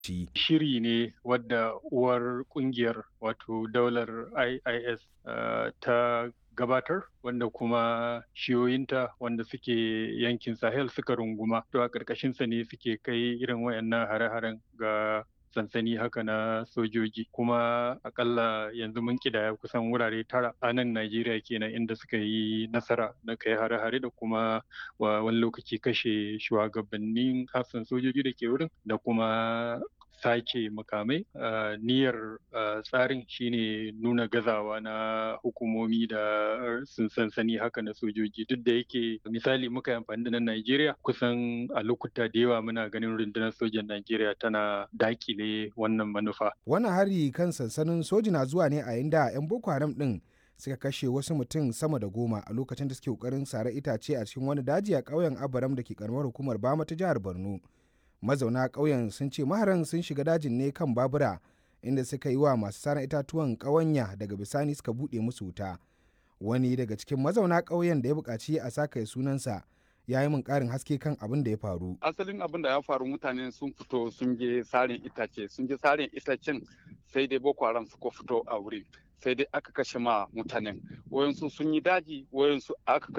shi. Shiri ne wadda uwar kungiyar wato daular IIS uh, ta gabatar wanda kuma shiyoyinta wanda suke yankin Sahel suka runguma. To a ƙarƙashinsa ne suke kai irin wayannan hare-haren ga sansani haka na sojoji kuma akalla yanzu mun kidaya kusan wurare tara a nan Najeriya kenan inda suka yi nasara na kai hare-hare da kuma wani lokaci kashe shugabannin hafsan sojoji da ke wurin da kuma sake makamai niyyar tsarin shine nuna gazawa na hukumomi da sun sansani haka na sojoji duk da yake misali muka yi amfani da na Najeriya kusan a lokuta da yawa muna ganin rundunar sojan Najeriya tana dakile wannan manufa. Wannan hari kan sansanin soji na zuwa ne a inda 'yan Boko Haram din suka kashe wasu mutum sama da goma a lokacin da suke kokarin sare itace a cikin wani daji a ƙauyen Abaram da ke karamar hukumar Bama ta jihar Borno. mazauna ƙauyen sun ce maharan sun shiga dajin ne kan babura inda suka yi wa masu saran itatuwan ƙawanya daga bisani suka buɗe musu wuta wani daga cikin mazauna ƙauyen da ya buƙaci a saka sunansa ya yi min ƙarin haske kan abin da ya faru. Asalin abin da ya faru mutane sun fito sun je sarin itace sun je sarin itacen sai dai Boko Haram suka fito a wurin sai dai aka kashe ma mutanen wayansu sun yi daji wayansu aka